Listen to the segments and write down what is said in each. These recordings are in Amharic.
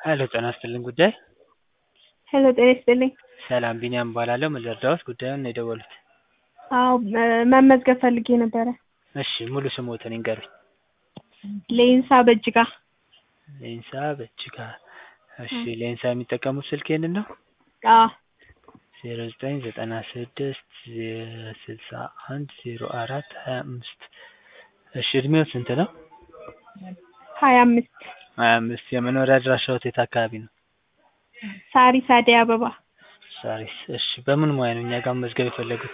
ሄሎ ጤና ይስጥልኝ ጉዳይ ሄሎ ጤና ይስጥልኝ። ሰላም ቢኒያም እባላለሁ። ምን ልርዳዎት? ጉዳዩን ነው የደወሉት? አዎ መመዝገብ ፈልጌ ነበረ። እሺ ሙሉ ስሞትን ይንገሩኝ? ሌንሳ በእጅጋ ሌንሳ በእጅጋ። እሺ ሌንሳ የሚጠቀሙት ስልክ ይህንን ነው? አዎ ዜሮ ዘጠኝ ዘጠና ስድስት ስልሳ አንድ ዜሮ አራት ሀያ አምስት እሺ እድሜው ስንት ነው? ሀያ አምስት ሀያ አምስት የመኖሪያ አድራሻዎት የት አካባቢ ነው? ሳሪስ አደይ አበባ ሳሪስ። እሺ በምን ሙያ ነው እኛ ጋር መመዝገብ የፈለጉት?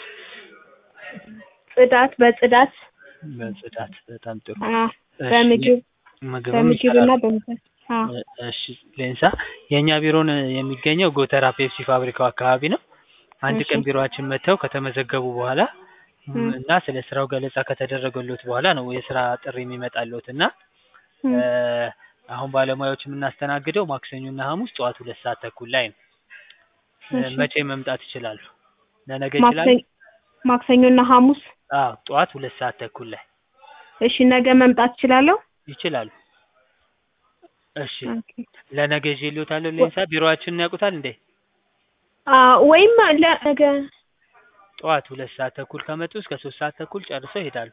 ጽዳት በጽዳት በጽዳት በጣም ጥሩ። አዎ እሺ፣ በምግብ ምግብም በምግብና ይሰራሉ? በምግብ አዎ እሺ ሌንሳ የእኛ ቢሮን የሚገኘው ጎተራ ፔፕሲ ፋብሪካው አካባቢ ነው። አንድ እሺ። ቀን ቢሮአችን መጥተው ከተመዘገቡ በኋላ እም። እና ስለ ስራው ገለጻ ከተደረገሎት በኋላ ነው የስራ ጥሪ የሚመጣልዎት እና እም። እ አሁን ባለሙያዎች የምናስተናግደው ማክሰኞና ሐሙስ ጠዋት ሁለት ሰዓት ተኩል ላይ ነው። እ እሺ። መቼ መምጣት ይችላሉ? ለነገ ይችላሉ? ማክሰኞ ማክሰኞና ሐሙስ አዎ ጠዋት ሁለት ሰዓት ተኩል ላይ እሺ ነገ መምጣት እችላለሁ? ይችላሉ። እሺ ኦኬ። ለነገ ይዤልዎታለሁ ሌንሳ ቢሮአችንን ያውቁታል እንዴ? አዎ ወይም ለነገ ጠዋት ሁለት ሰዓት ተኩል ከመጡ እስከ ሶስት ሰዓት ተኩል ጨርሰው ይሄዳሉ።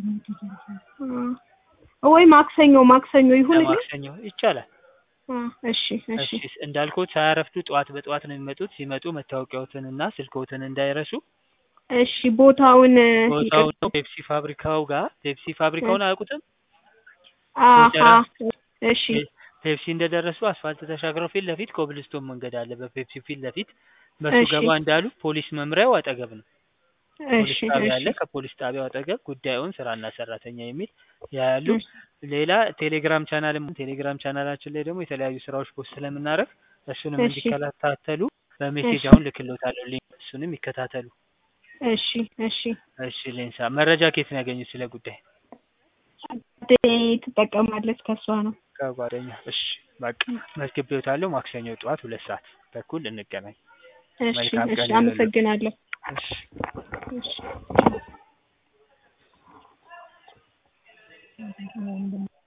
አ ወይ ማክሰኞ ማክሰኞ ይሁንልኝ? ለማክሰኞ ይቻላል። አ እሺ እሺ እሺ እንዳልኩት ሳያረፍዱ ጠዋት በጠዋት ነው የሚመጡት። ሲመጡ መታወቂያዎትን እና ስልክዎትን እንዳይረሱ። እሺ ቦታውን ቦታው ይቅርታ። ነው ፔፕሲ ፋብሪካው ጋር ፔፕሲ ፋብሪካውን አያውቁትም? አሀ ጎተራ እሺ ፔ- ፔፕሲ እንደደረሱ አስፋልት ተሻግረው ፊት ለፊት ኮብልስቶን መንገድ አለ። በፔፕሲ ፊት ለፊት በሱ እሺ ገባ እንዳሉ ፖሊስ መምሪያው አጠገብ ነው። ፖሊስ እሺ ጣቢያ እሺ አለ። ከፖሊስ ጣቢያው አጠገብ ጉዳዩን ስራና ሰራተኛ የሚል ያያሉ። እሺ ሌላ ቴሌግራም ቻናልም ቴሌግራም ቻናላችን ላይ ደግሞ የተለያዩ ስራዎች ፖስት ስለምናደርግ እሱንም እሺ እንዲከታተሉ በሜሴጅ እሺ አሁን ልክልዎታለሁ ሊንክ እሱንም ይከታተሉ። እሺ እሺ እሺ ሌንሳ መረጃ ከየት ነው ያገኙት ስለ ጉዳይ? ጓደኛዬ ትጠቀማለች ከሷ ነው። ከጓደኛ። እሺ በቃ መዝግቤዎታለሁ። ማክሰኞ ጠዋት ሁለት ሰዓት ተኩል እንገናኝ። እሺ መልካም እሺ ቀን ይሁንልዎት። አመሰግናለሁ። እሺ እሺ